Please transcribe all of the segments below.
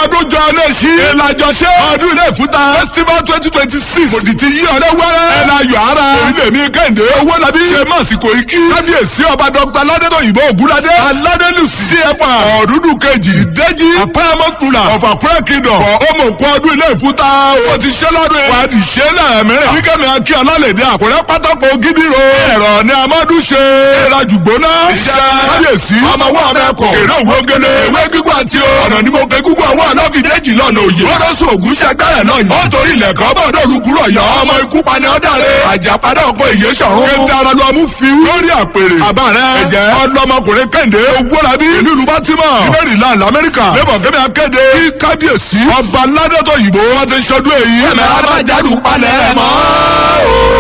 ọdún jọ lè ṣí. ìlàjọ ṣe ọdún ilé ìfúta. festival twenty twenty six. kòdì ti yí ọdẹ wẹ́rẹ́. ẹ la yọ ara. orílẹ̀ mi kẹ́hìndé. owó labí. ṣe mọ̀ sí kò í kí. kábíyèsí ọba dọ́gba aládẹ́tọ̀ òyìnbó ògúnládé. aládẹ́lùsì. cfa ọ̀dúndún kejì. ìdẹ́jì. apáyámọ́kùnrin. ọ̀fà kúrẹ́ kingdom. fọ ọmọ òkú ọdún ilé ìfúta. o ti ṣe lọ́dún. wà á di ṣe lẹ́ẹ̀mẹ́rẹ̀. wíkẹ́mi akí ọlálẹ̀dẹ́ àkùrẹ́ pátákó gidi ro. ẹ̀rọ ni amadu ṣe. ìrajù gbóná. iṣẹ́ kábíyèsí. ọmọ wa mẹ́kọ̀. èrè òwò gele. ewé gígùn àti o. ọ̀nà ni mo pe gígùn àwọn aláfidéjì lọ́nà òye. wọ́n lọ́sùn ògùn ṣẹgbẹ́rẹ̀ náà yìí. ó torí ilẹ̀ kan bọ̀ dọ̀rù kúrọ̀ yọ. ọmọ ikú pani ọ̀dàrẹ̀. àjàpadà ọkọ̀ ìyé sọ̀rọ̀. kéde ara lọ mú fi lórí àpèrè. àbá rẹ. ẹ̀jẹ̀ ọlọmọkùnrin kẹ́hìndé. ogbólábí. ìlú ìlú bátímọ̀. maryland lamẹ́ríkà. lẹ́bọ̀ kẹ́mi akéde. kí kábíyèsí. ọba ládẹ́tọ̀ yìí bó. wọ́n ti ṣọdún èyí. ẹ̀mẹ́ abájáde palẹ̀ mọ́.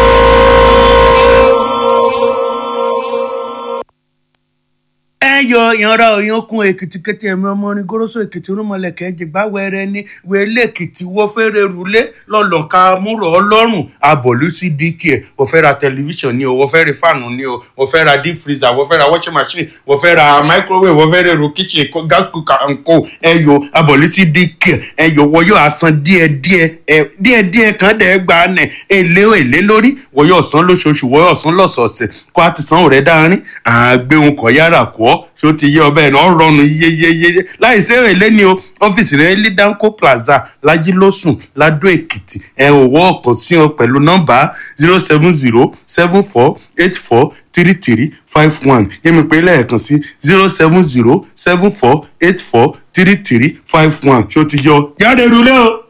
ẹ yọ ìyanra òyankun èkìtì kété ẹmí ọmọ orin goroso èkìtì rúmọlẹkẹ jìgbà wẹrẹ ní wẹlé èkìtì wọ fẹrẹ rúlé lọlọka múrò ọlọ́run abọlú sí dk ẹ wọ́n fẹ́ ra tẹlifíṣàn ni o wọ́n fẹ́ ra fáànù ni o wọ́n fẹ́ ra deep freezer wọ́n fẹ́ ra washing machine wọ́n fẹ́ ra microwave wọ́n fẹ́ ra èrò kitchen co- gas cooker and co ẹ yọ abọlú sí dk ẹ yọ wọ́n yóò asan díẹ̀ díẹ̀ ẹ díẹ̀ díẹ̀ kan dẹ gba nẹ èlé èlé lórí wọ́n yóò san lóṣooṣù wọ́n yóò san lọ́sọ̀ọ̀sẹ̀ kó a ti san rẹ̀ dáárín àgbéhùn kọ̀ yára kọ́ ṣó ti yé ọbẹ̀ náà rọrùn yéyéyé láì sí èlé ni o ọ́fíìsì rẹ̀ ní danco plaza lajilósùn ladó èkìtì ẹ ò wọ́ ọ̀kan sí ọ pẹ̀lú nọ́mbà zero seven zero seven four eight four three three five one yẹ́mi pé lẹ́ẹ̀kan sí zero seven zero seven four eight four three three five one ṣó ti yọ jáde rúlé o.